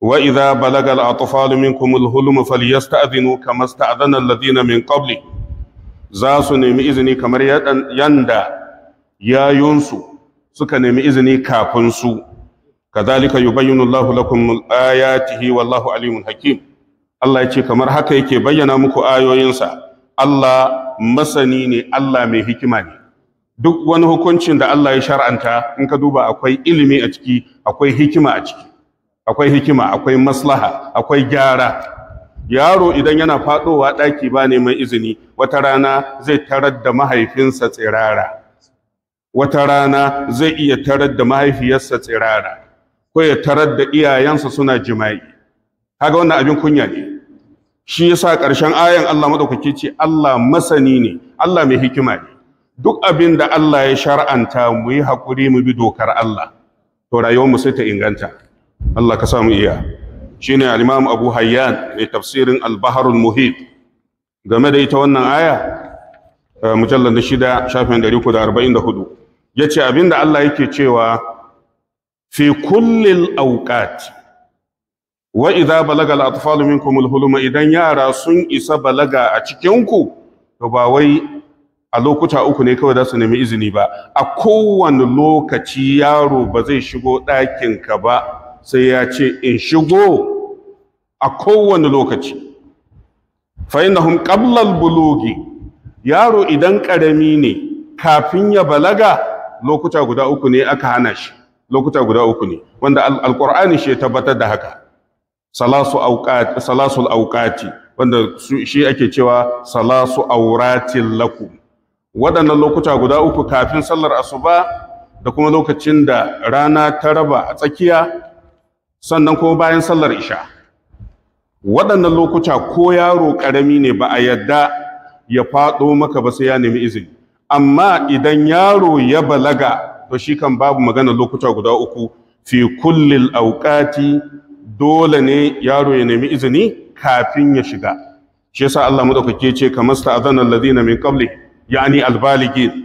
wa idza balaga al-atfal minkum al-hulum falyasta'dhinu kama sta'dhana alladhina min qabli za su nemi izini kamar yanda yayunsu suka nemi izini kafin su kadhalika yubayyinu Allahu lakum ayatihi wallahu alimun hakim Allah ya ce kamar haka yake bayyana muku ayoyinsa Allah masani ne Allah mai hikima ne duk wani hukuncin da Allah ya shar'anta in ka duba akwai ilimi a ciki akwai hikima a ciki akwai hikima akwai maslaha akwai gyara yaro idan yana fadowa daki ba neman izini wata rana zai tarar da mahaifinsa tsirara wata rana zai iya tarar da mahaifiyarsa tsirara ko ya tarar da iyayensa suna jima'i kaga wannan abin kunya ne shi yasa ƙarshen ayan Allah madaukake ce Allah masani ne Allah mai hikima ne duk abin da Allah ya shar'anta mu yi haƙuri mu bi dokar Allah to rayuwar mu sai ta inganta Allah ka samu iya shine al-Imam Abu Hayyan mai tafsirin al-Bahr al-Muhit game da ita wannan aya mujallal na shida shafin 344 yace abin da Allah yake cewa fi kullil awqat wa idza balaga al-atfal minkum al-huluma idan yara sun isa balaga a cikin ku to ba wai a lokuta uku ne kawai za su nemi izini ba a kowane lokaci yaro ba zai shigo ɗakinka ba sai ya ce in shigo a kowane lokaci fainahum qablal bulugi yaro idan ƙarami ne kafin ya balaga lokuta guda uku ne aka hana shi lokuta guda uku ne wanda alqur'ani shi ya tabbatar da haka salasu auqat salasul auqati wanda shi ake cewa salasu auratin lakum waɗannan lokuta guda uku kafin sallar asuba da kuma lokacin da rana ta raba a tsakiya sannan kuma bayan sallar isha waɗannan lokuta ko yaro ƙarami ne ba a yadda ya faɗo maka ba sai ya nemi izini amma idan yaro ya balaga to shi kan babu magana lokuta guda uku fi kullil auqati dole ne yaro ya nemi izini kafin ya shiga shi yasa Allah madaukake ce kamar sta'adana alladhina min qabli yani albaligin